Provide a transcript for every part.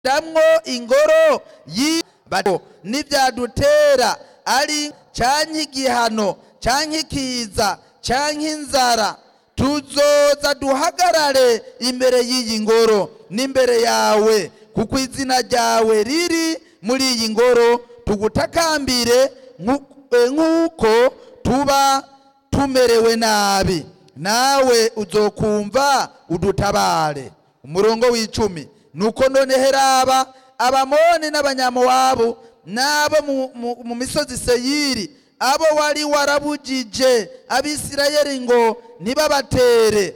damwo ingoro y'ibado n'ivyadutera ari canke igihano canke ikiza canke inzara tuzoza duhagarare imbere y'iyi ngoro n'imbere yawe kuko izina ryawe riri muri iyi ngoro tugutakambire nku- eh, nk'uko tuba tumerewe nabi nawe uzokumva udutabare umurongo w'icumi nuko none heraba abamoni n'abanyamowabu n'abo mu- mu- mu misozi seyiri abo wari warabujije abisirayeli ngo ntibabatere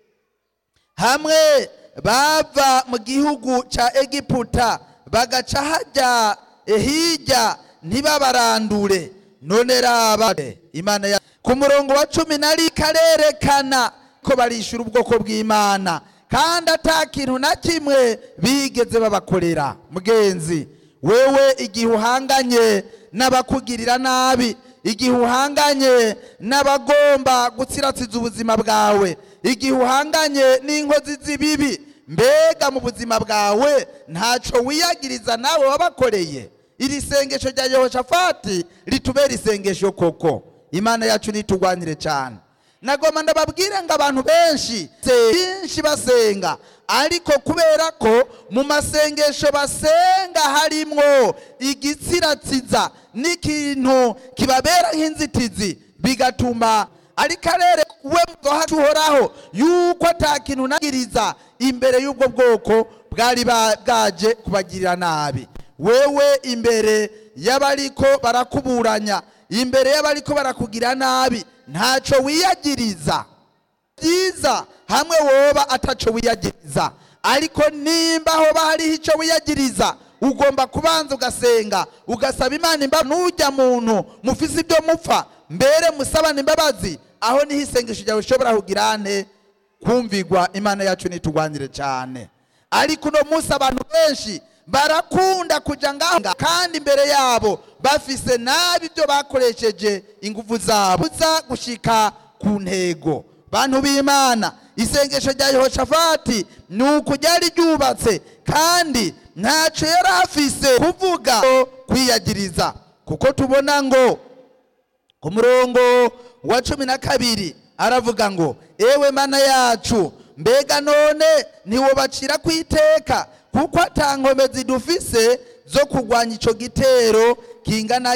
hamwe bava mu gihugu ca egiputa bagaca hajya hirya ntibabarandure none raba imana ya ku murongo wa cumi nari karerekana ko barishura ubwoko bw'imana kandi ata kintu na kimwe bigeze babakorera mugenzi wewe igihe uhanganye n'abakugirira nabi igihe uhanganye n'abagomba gutsiratsiza ubuzima bwawe igihe uhanganye n'inkozi z'ibibi mbega mu buzima bwawe ntaco wiyagiriza nawe wabakoreye iri sengesho rya yehoshafati ritubera isengesho koko imana yacu nitugwanire cyane nagoma ndababwire ngo abantu benshi benshi basenga ariko kubera ko mu masengesho basenga harimwo igitsiratsiza n'ikintu kibabera nk'inzitizi bigatuma ariko arere we mwacu uhoraho yuko ata kintu nagiriza imbere y'ubwo bwoko bwari ba- bwaje kubagirira nabi wewe imbere y'abariko barakuburanya imbere y'abariko barakugira nabi ntaco wiyagiriza byiza hamwe woba ataco wiyagiriza ariko nimba hoba hariho ico wiyagiriza ugomba kubanza ugasenga ugasaba imana imbabazi n'ujya muntu mufise ibyo mupfa mbere musabana imbabazi aho niho isengesho ryawe rishobora kugira nte kumvigwa imana yacu nitugwanire cyane ariko uno munsi abantu benshi barakunda kuja ngaho kandi imbere yabo bafise nabi ibyo bakoresheje ingufu zabo za gushika ku ntego bantu b'imana isengesho rya yehoshafati ni uku ryari ryubatse kandi ntaco yari afise kuvuga kwiyagiriza kuko tubona ngo ku murongo wa cumi na kabiri aravuga ngo ewe mana yacu mbega none ntiwobacira ku iteka kuko ata nkomezi dufise zo kurwanya ico gitero kingana